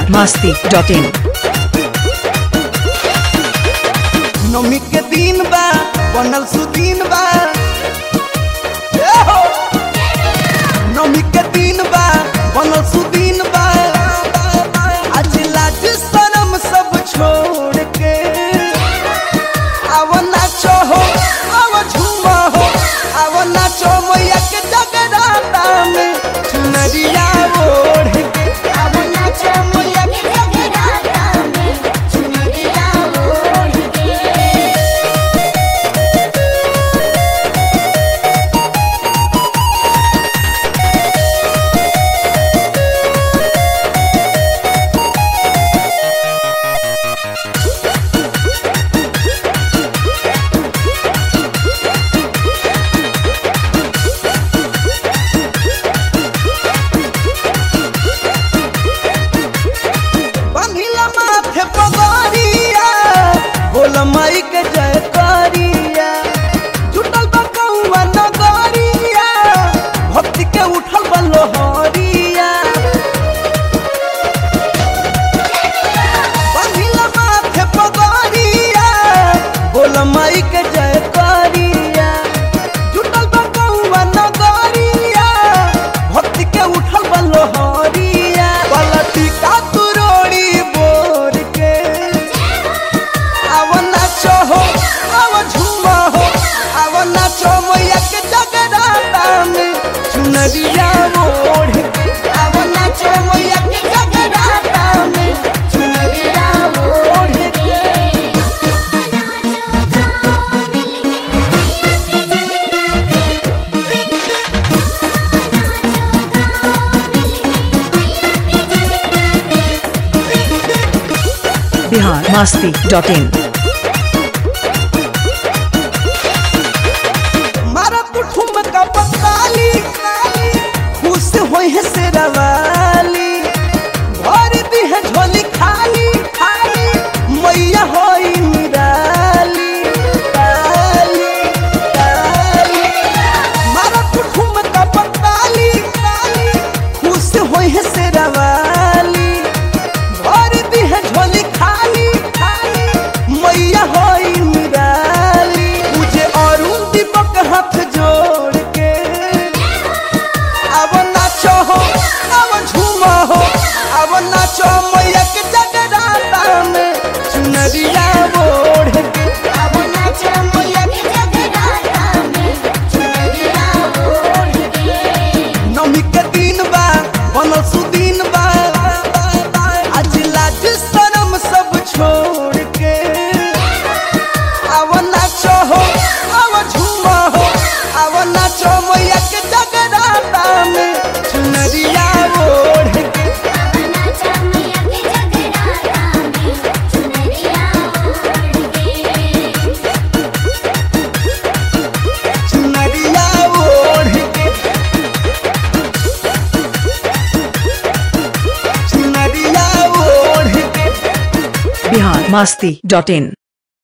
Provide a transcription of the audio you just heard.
masti dot in. नमी के दिन बा बनल सुदीन बा ए हो! नमी के दिन बा बनल सुदीन बा आज लाज शरम सब छोड़ के आव नाचो हो आव झूमा हो आव नाचो मैया के जगराता में चुनरिया ओढ़ के आव नाचो मैया के जगराता में चुनरिया ओढ़ के बंधिला माथे पगड़िया बोल माई के जय करिया जुटल बा कौआ नगरिया भक्ति के उठल बा लोहरिया बंधिला माथे पगड़िया बोल माई के जय करिया जुटल बा कौआ नगरिया भक्ति के उठल बा लोहरिया पलटी का तुरोड़ी बोर के आव नाचो हो आव झूमा हो आव नाचो मैया के जगराता में चुनरिया ओढ़ के आव नाचो मैया के जगराता में चुनरिया ओढ़ के Bihar masti dot in. मारा तू ठुमका पकाली खुश होई है शेरवाली भर दी है झोली खाली खाली मैया होई निराली काली काली मारा तू ठुमका पकाली खुश होई है शेरवाली भर दी है झोली खाली खाली मैया होई निराली मुझे अरुण दीपक हाथ जोड़ के अब नाचो हो अब झूमो हो अब नाचो मैया के जगराता में चुनरिया ओढ़ के अब नाचो मैया के जगराता में चुनरिया ओढ़ के नमी के दिन बा बनल सुदीन बा आज लाज शरम सब छोड़ के आव नाचो हो आव झूमा हो आव नाचो मैया के जगराता में चुनरिया ओढ़ के चुनरिया ओढ़ के चुनरिया ओढ़ के Bihar masti dot in.